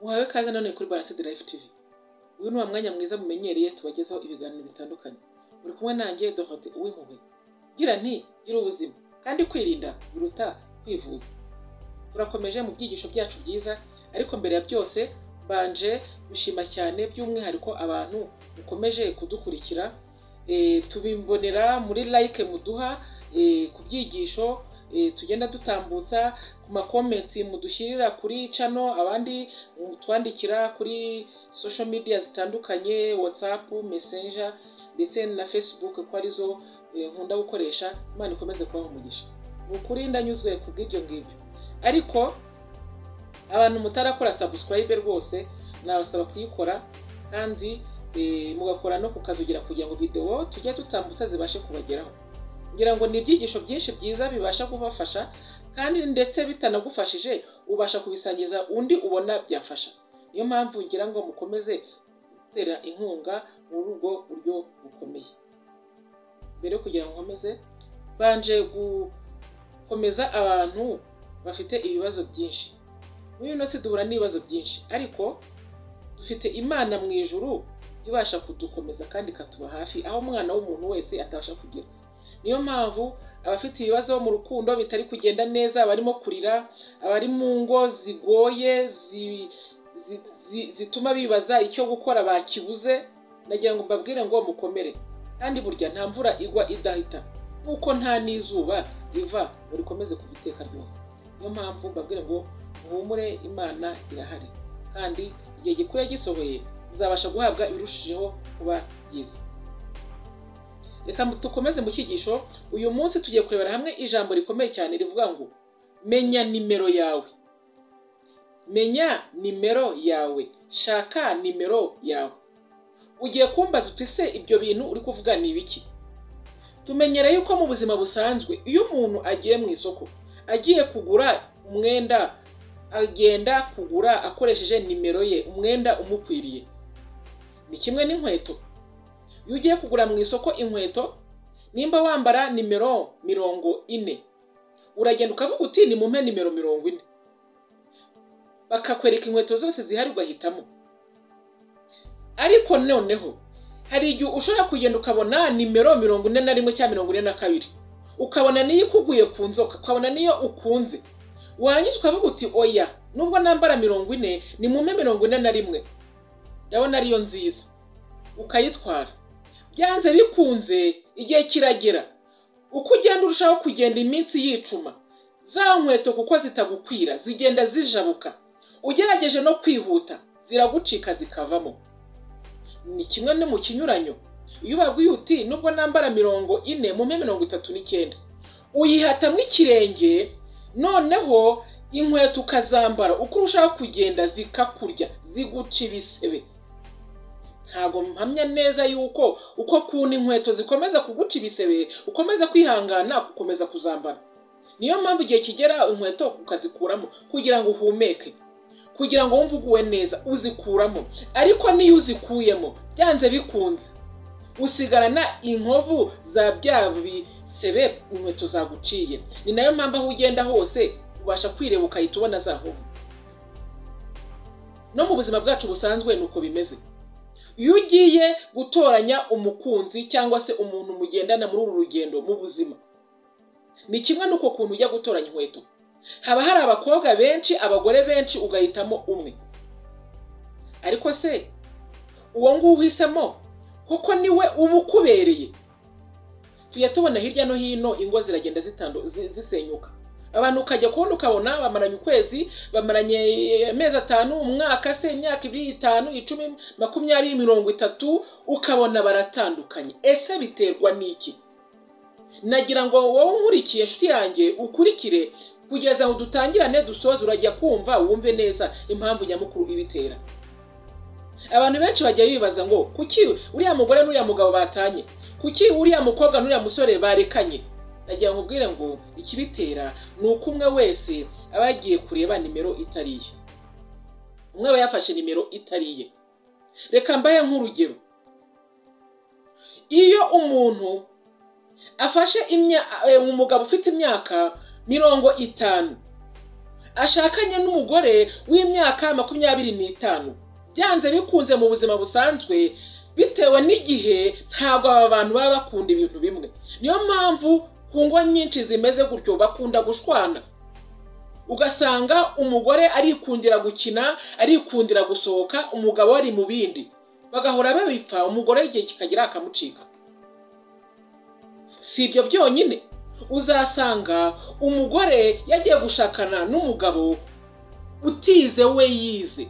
Uhawe kaze none kuri Balance Drive TV. Uyu ni wa mwanya mwiza mumenyereye tubagezaho ibiganiro bitandukanye. Uri kumwe nanjye Dorote Uwimpuhwe. Gira nti gira ubuzima kandi kwirinda biruta kwivuza. Turakomeje mu byigisho byacu byiza ariko mbere ya byose mbanje gushima cyane by'umwihariko abantu mukomeje kudukurikira eh, tubimbonera muri like muduha eh, ku byigisho eh, tugenda dutambutsa ku makomenti mudushyirira kuri cano abandi mutwandikira kuri social media zitandukanye whatsapp messenger ndetse na facebook ko arizo eh, nkunda gukoresha imana ikomeze kubaha umugisha ni ukuri ndanyuzwe ku bw'ibyo ngibyo ariko abantu mutarakora subscribe rwose nabasaba kuyikora kandi eh, mugakora no kukazugera kugira ngo videwo tujye dutambutsa zibashe kubageraho ngira ngo ni ibyigisho byinshi byiza bibasha kubafasha kandi ndetse bitanagufashije ubasha kubisangiza undi ubona byafasha niyo mpamvu ngira ngo mukomeze gutera inkunga muri ubwo buryo bukomeye mbere yo kugira ngo nkomeze mbanje gukomeza abantu bafite ibibazo byinshi muri ino si duhura n'ibibazo byinshi ariko dufite imana mu ijuru ibasha kudukomeza kandi ikatuba hafi aho umwana w'umuntu wese atabasha kugera niyo mpamvu abafite ibibazo mu rukundo bitari kugenda neza abarimo kurira abari mu ngo zigoye zi- zi- zi- zituma bibaza icyo gukora bakibuze nagira ngo mbabwire ngo mukomere kandi burya nta mvura igwa idahita nk'uko nta n'izuba riva ngo rikomeze kuva iteka ryose niyo mpamvu mbabwire ngo muhumure imana irahari kandi igihe gikwiye gisohoye muzabasha guhabwa ibirushijeho kuba byiza reka dukomeze mu cyigisho uyu munsi tugiye kurebera hamwe ijambo rikomeye cyane rivuga ngo menya nimero yawe menya nimero yawe shaka nimero yawe ugiye kumbaza uti se ibyo bintu uri kuvuga ni ibiki tumenyere yuko mu buzima busanzwe iyo umuntu agiye mu isoko agiye kugura umwenda agenda kugura akoresheje nimero ye umwenda umukwiriye ni kimwe n'inkweto iyo ugiye kugura mu isoko inkweto nimba wambara nimero mirongo ine uragenda ukavuga uti nimumpe nimero mirongo ine bakakwereka inkweto zose zihari ugahitamo ariko noneho hari igihe ushobora kugenda ukabona nimero mirongo ine na rimwe cyangwa mirongo ine na kabiri ukabona niyo ikuguye ku nzoka ukabona niyo ukunze warangiza ukavuga uti oya nubwo nambara mirongo ine nimumpe mirongo ine na rimwe ndabona ariyo nziza ukayitwara byanze bikunze igihe kiragera uko ugenda urushaho kugenda iminsi yicuma za nkweto kuko zitagukwira zigenda zijabuka ugerageje no kwihuta ziragucika zikavamo ni kimwe no mu kinyuranyo iyo ubabwiye uti nubwo nambara mirongo ine mumpe mirongo itatu n'icyenda uyihatamo ikirenge noneho inkweto ukazambara uko urushaho kugenda zikakurya ziguca ibisebe ntabwo mpamya neza yuko uko kuna inkweto zikomeza kuguca ibisebe ukomeza kwihangana gukomeza kuzambara niyo mpamvu igihe kigera inkweto ukazikuramo kugira ngo uhumeke kugira ngo wumve uguwe neza uzikuramo ariko niyo uzikuyemo byanze bikunze usigarana inkovu za bya bisebe inkweto zaguciye ni nayo mpamvu aho ugenda hose ubasha kwireba ukahita ubona za nkovu no mu buzima bwacu busanzwe ni uko bimeze iyo ugiye gutoranya umukunzi cyangwa se umuntu mugendana muri uru rugendo mu buzima ni kimwe n'uko kuntu ujya gutoranya inkweto haba hari abakobwa benshi abagore benshi ugahitamo umwe ariko se uwo nguwo uhisemo kuko niwe uba ukubereye tujya tubona hirya no hino ingo ziragenda zitandu- zi- zisenyuka abantu ukajya kubona ukabona bamaranye ukwezi bamaranye eh, amezi atanu umwaka se imyaka ibiri itanu icumi makumyabiri mirongo itatu ukabona baratandukanye ese biterwa n'iki nagira ngo wowe unkurikiye inshuti yanjye ukurikire kugeza ngo dutangirane dusoze urajya kumva wumve neza impamvu nyamukuru ibitera abantu benshi bajya bibaza ngo kuki uriya mugore n'uriya mugabo batanye kuki uriya mukobwa n'uriya musore barekanye nagira ngo ubwire ngo ikibitera ni uko umwe wese aba yagiye kureba nimero itari iye umwe aba yafashe nimero itari iye reka mbahe nk'urugero iyo umuntu afashe imya- eh, umugabo ufite imyaka mirongo itanu ashakanye n'umugore w'imyaka makumyabiri n'itanu byanze bikunze mu buzima busanzwe bitewe n'igihe ntabwo aba bantu baba bakunda ibintu bimwe niyo mpamvu ku ngo nyinshi zimeze gutyo bakunda gushwana ugasanga umugore arikundira gukina arikundira gusohoka umugabo ari mu bindi bagahora babipfa umugore igihe kikagira akamucika si ibyo byonyine uzasanga umugore yagiye gushakana n'umugabo utize we yize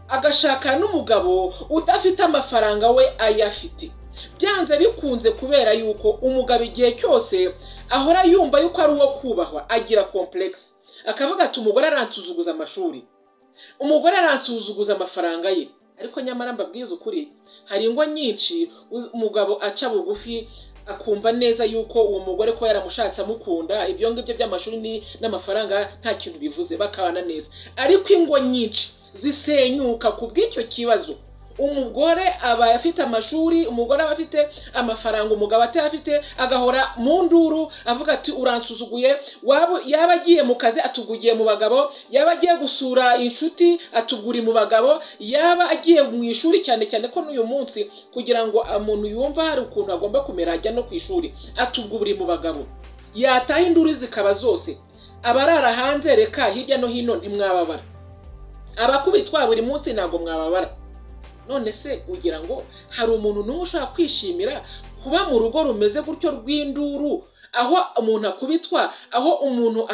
agashaka n'umugabo udafite amafaranga we ayafite byanze bikunze kubera yuko umugabo igihe cyose ahora yumva yuko ari uwo kubahwa agira komplekisi akavuga ati umugore aransuzuguza amashuri umugore aransuzuguza amafaranga ye ariko nyamara mbabwiza ukuri hari ingo nyinshi umugabo aca bugufi akumva neza yuko uwo mugore ko yaramushatse amukunda ibyo ngibyo by'amashuri n'amafaranga nta kintu bivuze bakabana neza ariko ingo nyinshi zisenyuka ku bw'icyo kibazo umugore aba afite amashuri umugore aba afite amafaranga umugabo atayafite agahora mu nduru avuga ati uransuzuguye waba yaba agiye mu kazi atugugiye mu bagabo yaba agiye gusura inshuti atuguri mu bagabo yaba agiye mu ishuri cyane cyane ko n'uyu munsi kugira ngo umuntu yumve hari ukuntu agomba kumera ajya no ku ishuri atuguri mu bagabo yataha induru zikaba zose abarara hanze reka hirya no hino ntimwababara abakubitwa buri munsi ntabwo mwababara none se ugira ngo hari umuntu n'umwe ushaka kwishimira kuba mu rugo rumeze gutyo rw'induru aho umuntu akubitwa aho umuntu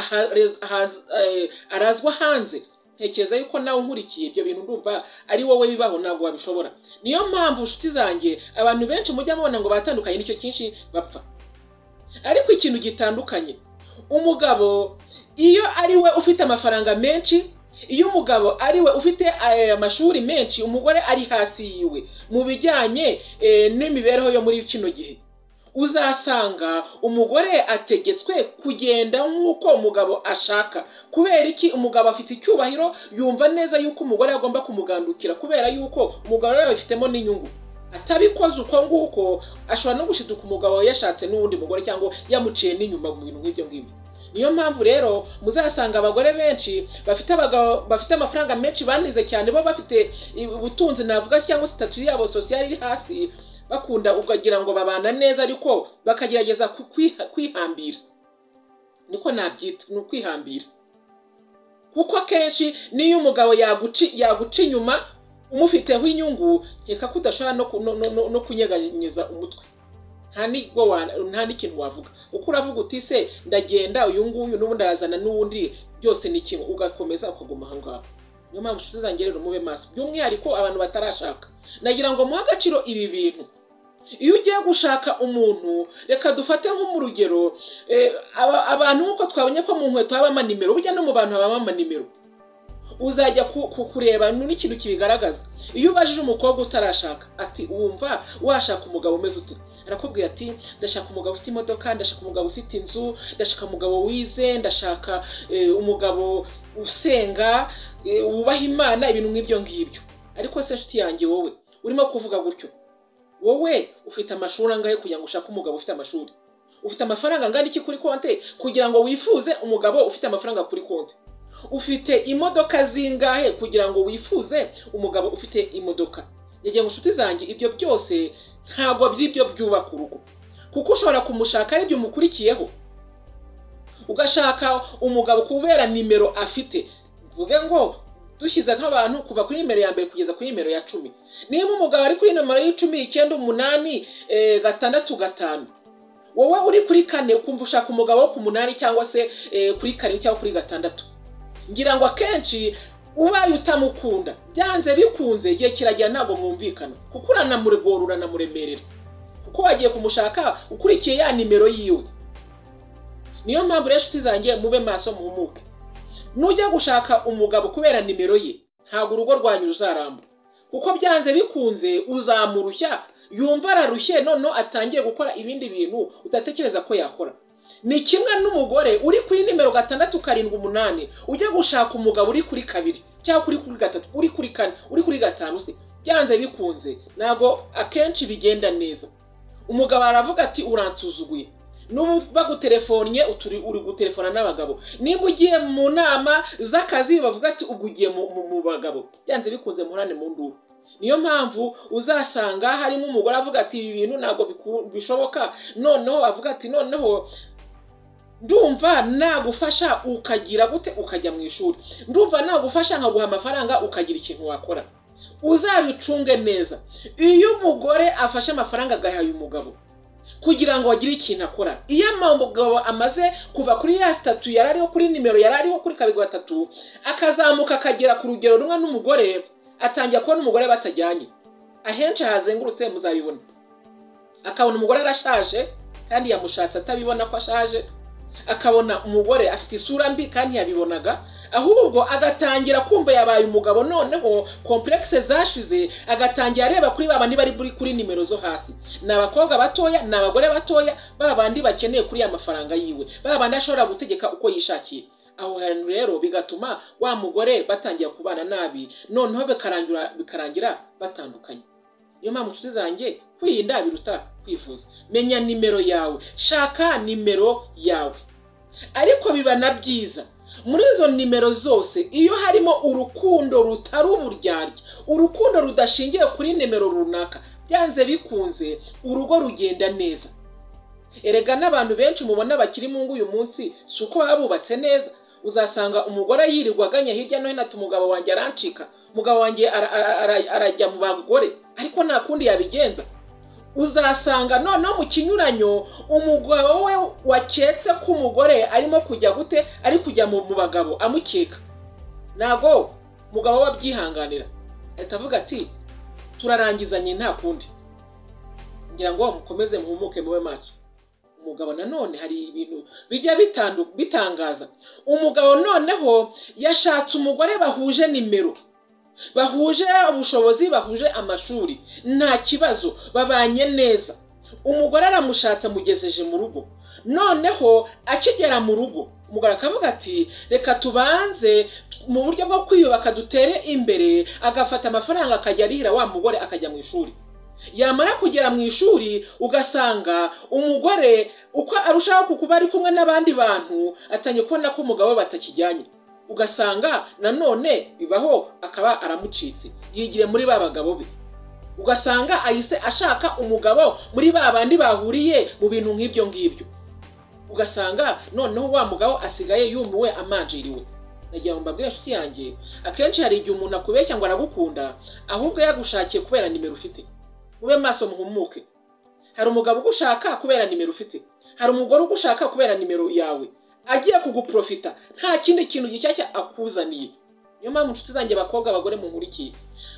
arazwa hanze ntekereza yuko nawe unkurikiye ibyo bintu ndumva ari wowe bibaho ntabwo wabishobora niyo mpamvu nshuti zanjye abantu benshi mujya mubona ngo batandukanye nicyo cyinshi bapfa ariko ikintu gitandukanye umugabo iyo ari we ufite amafaranga menshi iyo umugabo ari we ufite amashuri menshi umugore ari hasi yiwe mu bijyanye n'imibereho yo muri kino gihe uzasanga umugore ategetswe kugenda nk'uko umugabo ashaka kubera iki umugabo afite icyubahiro yumva neza yuko umugore agomba kumugandukira kubera yuko umugabo yabifitemo n'inyungu atabikoze uko nguko ashobora no gushiduka umugabo yashatse n'uwundi mugore cyangwa yamuciye n'inyuma mu bintu nk'ibyo ngibyo niyo mpamvu rero muzasanga abagore benshi bafite abagabo bafite amafaranga menshi banize cyane bo bafite ubutunzi navuga cyangwa sitatu yabo sosiyali iri hasi bakunda ukagira ngo babana neza ariko bakagerageza kwihambira niko nabyita ni ukwihambira kuko akenshi n'iyo umugabo yaguca inyuma umufiteho inyungu nkeka ko udashobora no kunyeganyeza umutwe nta n'ikintu wavuga uko uravuga uti se ndagenda uyu nguyu n'ubundi arazana n'uwundi byose ni kimwe ugakomeza ukaguma aho ngaho niyo mpamvu inshuti zanjye rero mube maso by'umwihariko abantu batarashaka nagira ngo muhe agaciro ibi bintu iyo ugiye gushaka umuntu reka dufate nko mu rugero abantu nk'uko twabonye ko mu nkweto habamo nimero burya no mu bantu habamo nimero uzajya kureba n'ikintu kibigaragaza iyo ubajije umukobwa utarashaka ati wumva washaka umugabo umeze uti arakubwira ati ndashaka umugabo ufite imodoka ndashaka umugabo ufite inzu ndashaka umugabo wize ndashaka umugabo usenga wubaha imana ibintu nk'ibyo ngibyo ariko se nshuti yanjye wowe urimo kuvuga gutyo wowe ufite amashuri angahe kugira ngo ushake umugabo ufite amashuri ufite amafaranga angana iki kuri konti kugira ngo wifuze umugabo ufite amafaranga kuri konti ufite imodoka zingahe kugira ngo wifuze umugabo ufite imodoka ngo inshuti zanjye ibyo byose ntabwo byo byubaka urugo kuko ushobora kumushaka aribyo umukurikiyeho ugashaka umugabo kubera nimero afite mvuge ngo dushyize nk'abantu kuva kuri nimero ya mbere kugeza kuri nimero ya cumi niba umugabo ari kuri nimero y'icumi icyenda umunani gatandatu gatanu wowe uri kuri kane ukumva ushaka umugabo wo ku munani cyangwa se kuri kane cyangwa kuri gatandatu ngira ngo akenshi ubaye utamukunda byanze bikunze igihe kiragira ntabwo mwumvikana kuko uranamurigora uranamuremerera kuko wagiye kumushaka ukurikiye ya nimero yiwe niyo mpamvu rero inshuti zanjye mube maso muhumuke nujya gushaka umugabo kubera nimero ye ntabwo urugo rwanyu ruzaramba kuko byanze bikunze uzamurushya yumva ararushye noneho atangiye gukora ibindi bintu udatekereza ko yakora ni kimwe n'umugore uri kuri nimero gatandatu karindwi umunani ujya gushaka umugabo uri kuri kabiri cyangwa uri kuri gatatu uri kuri kane uri kuri gatanu se byanze bikunze ntabwo akenshi bigenda neza umugabo aravuga ati uransuzuguye n'ubu bagutelefonnye uturi uri gutelefona n'abagabo nimba ugiye mu nama z'akazi bavuga ati ubwo ugiye mu- mu- mu bagabo byanze bikunze muhorane mu nduru niyo mpamvu uzasanga harimo umugore avuga ati ibi bintu ntabwo biku- bishoboka noneho avuga ati noneho ndumva nagufasha ukagira gute ukajya mu ishuri ndumva nagufasha nkaguha amafaranga ukagira ikintu wakora uzabicunge neza iyo umugore afashe amafaranga agahaye umugabo kugira ngo agire ikintu akora iyo umugabo amaze kuva kuri ya sitatu yari ariho kuri nimero yari ariho kuri kabiri gatatu akazamuka akagera ku rugero rumwe n'umugore atangira kubona umugore batajyanye ahenshi hazengurutse muzabibona akabona umugore arashaje kandi yamushatse atabibona ko ashaje akabona umugore afite isura mbi kandi yabibonaga ahubwo agatangira kumva yabaye umugabo noneho komplekise zashize agatangira areba kuri ba bandi bari buri kuri nimero zo hasi ni abakobwa batoya ni abagore batoya ba bandi bakeneye kuri ya mafaranga yiwe ba bandi ashobora gutegeka uko yishakiye aho hantu rero bigatuma wa mugore batangira kubana nabi noneho bikarangira bikarangira batandukanye niyo mpamvu inshuti zanjye kwirinda biruta kwivuza menya nimero yawe shaka nimero yawe ariko biba na byiza muri izo nimero zose iyo harimo urukundo rutari uburyarya urukundo rudashingiye kuri nimero runaka byanze bikunze urugo rugenda neza erega n'abantu benshi mubona bakiri mu ngo uyu munsi si uko baba bubatse neza uzasanga umugore yirirwa aganya hirya no hino ati umugabo wanjye arancika umugabo wanjye ara- ara- ara- arajya mu bagore ariko nta kundi yabigenza uzasanga noneho mu kinyuranyo umugabo we waketse ko umugore arimo kujya gute ari kujya mu mu bagabo amukeka ntabwo umugabo we abyihanganira ahita avuga ati turarangizanye nta kundi ngira ngo mukomeze muhumuke mube maso umugabo nanone hari ibintu bijya bitandu- bitangaza umugabo noneho yashatse umugore bahuje nimero bahuje ubushobozi bahuje amashuri nta kibazo babanye neza umugore aramushatse amugejeje mu rugo noneho akigera mu rugo umugore akavuga ati reka tubanze mu buryo bwo kwiyubaka dutere imbere agafata amafaranga akajya arihira wa mugore akajya mu ishuri yamara kugera mu ishuri ugasanga umugore uko arushaho kuba ari kumwe n'abandi bantu atangiye kubona ko umugabo we batakijyanye ugasanga nanone bibaho akaba aramucitse yigire muri ba bagabo be ugasanga ahise ashaka umugabo muri ba bandi bahuriye mu bintu nk'ibyo ngibyo ugasanga noneho wa mugabo asigaye yumiwe amanjiriwe nagira ngo mbabwire inshuti yanjye akenshi hari igihe umuntu akubeshya ngo aragukunda ahubwo yagushakiye kubera nimero ufite mube maso muhumuke hari umugabo ugushaka kubera nimero ufite hari umugore ugushaka kubera nimero yawe agiye kuguprofita nta kindi kintu gishyashya akuzaniye niyo mpamvu inshuti zanjye abakobwa abagore munkurikiye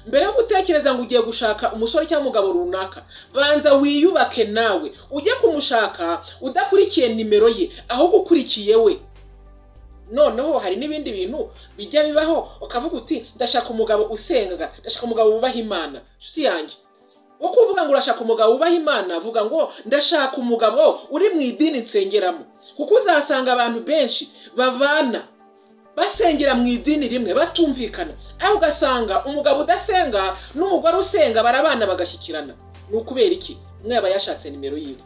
mbere yo gutekereza ngo ugiye gushaka umusore cyangwa umugabo runaka banza wiyubake nawe ujye kumushaka udakurikiye nimero ye ahubwo ukurikiye we noneho hari n'ibindi bintu bijya bibaho ukavuga uti ndashaka umugabo usenga ndashaka umugabo wubaha imana inshuti yanjye wo kuvuga ngo urashaka umugabo wubaha imana vuga ngo ndashaka umugabo uri mu idini nsengeramo kuko uzasanga abantu benshi babana basengera mu idini rimwe batumvikana aho ugasanga umugabo udasenga n'umugore usenga barabana bagashyikirana ni ukubera iki umwe yaba yashatse nimero yiwe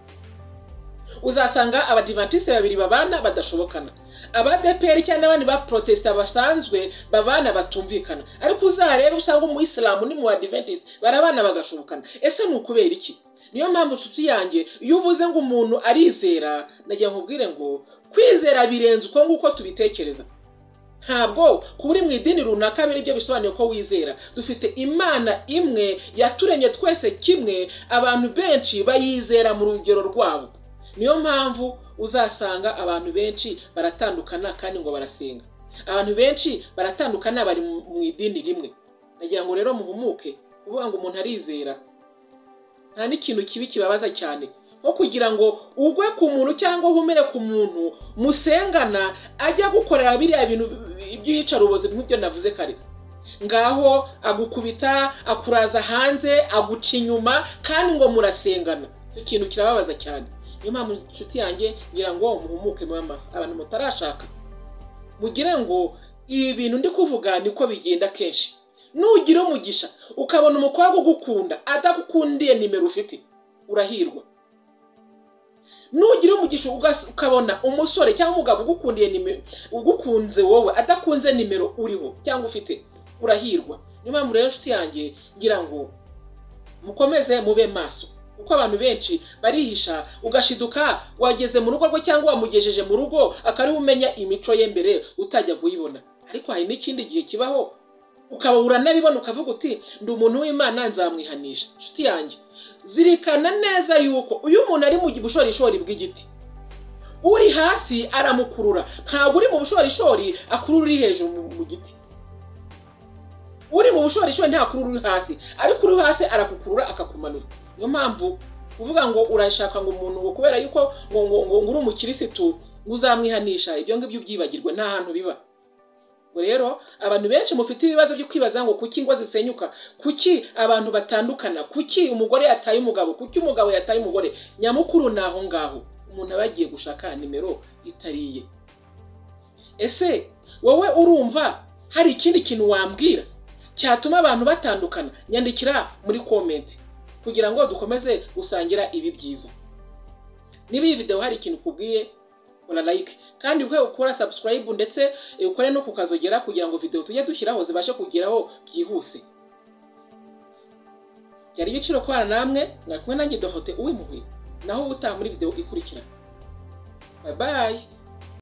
uzasanga abadivantisite babiri babana badashobokana abadeperi cyangwa n'abandi ba protesita basanzwe babana batumvikana ariko uzarebe usanga umuyisilamu ni mu badiventisi barabana bagashobokana ese ni ukubera iki niyo mpamvu inshuti yanjye iyo uvuze ngo umuntu arizera nagira ngo ubwire ngo kwizera birenze uko nguko tubitekereza ntabwo kuba uri mu idini runaka biri byo bisobanuye ko wizera dufite imana imwe yaturemye twese kimwe abantu benshi bayizera mu rugero rwabo niyo mpamvu uzasanga abantu benshi baratandukana kandi ngo barasenga abantu benshi baratandukana bari mu mu idini rimwe nagira ngo rero muhumuke kuvuga ngo umuntu arizera nta n'ikintu kibi kibabaza cyane nko kugira ngo ugwe ku muntu cyangwa uhumire ku muntu musengana ajya gukorera biriya bintu by'iyicarubozi nk'ibyo navuze kare ngaho agukubita akuraza hanze aguca inyuma kandi ngo murasengana icyo kintu kirababaza cyane niyo mpamvu inshuti yanjye ngira ngo muhumuke mu maso abantu mutarashaka mugire ngo ibi bintu ndi kuvuga niko bigenda kenshi nugira umugisha ukabona umukobwa ugukunda adagukundiye nimero ufite urahirwa nugira umugisha ugas- ukabona umusore cyangwa umugabo ugukundiye nimero ugukunze wowe adakunze nimero uriho cyangwa ufite urahirwa niyo mpamvu rero inshuti yanjye ngira ngo mukomeze mube maso kuko abantu benshi barihisha ugashiduka wageze mu rugo rwe cyangwa wamugejeje mu rugo akariwe umenya imico ye mbere utajya kuyibona ariko hari n'ikindi gihe kibaho ukaba uranabibona ukavuga uti ndi umuntu w'imana nzamwihanisha inshuti yanjye zirikana neza yuko uyu muntu ari mu bushorishori bw'igiti uri hasi aramukurura ntabwo uri mu bushorishori akurura uri hejuru mu- mu giti uri mu bushorishori ntakurura uri hasi ariko uri hasi arakukurura akakumanura niyo mpamvu kuvuga ngo urashaka ngo umuntu ngo kubera yuko ngo ngo ngo ngo uri umukirisitu ngo uzamwihanisha ibyo ngibyo byibagirwa nta hantu biba ubwo rero abantu benshi mufite ibibazo byo kwibaza ngo kuki ingo zisenyuka kuki abantu batandukana kuki umugore yataye umugabo kuki umugabo yataye umugore nyamukuru ni aho ngaho umuntu aba yagiye gushaka nimero itariye ese wowe urumva hari ikindi kintu wambwira cyatuma abantu batandukana nyandikira muri komenti kugira ngo dukomeze gusangira ibi byiza niba iyi videwo hari ikintu kubwiye kora like kandi ukwiye gukora subscribe ndetse eh, ukore no kukazogera kugira ngo videwo tujye dushyiraho zibashe kugeraho byihuse byari ibiciro kubana namwe mwakumwe nanjye dohote uwimpuhwe naho ubutaha muri videwo ikurikira bye bye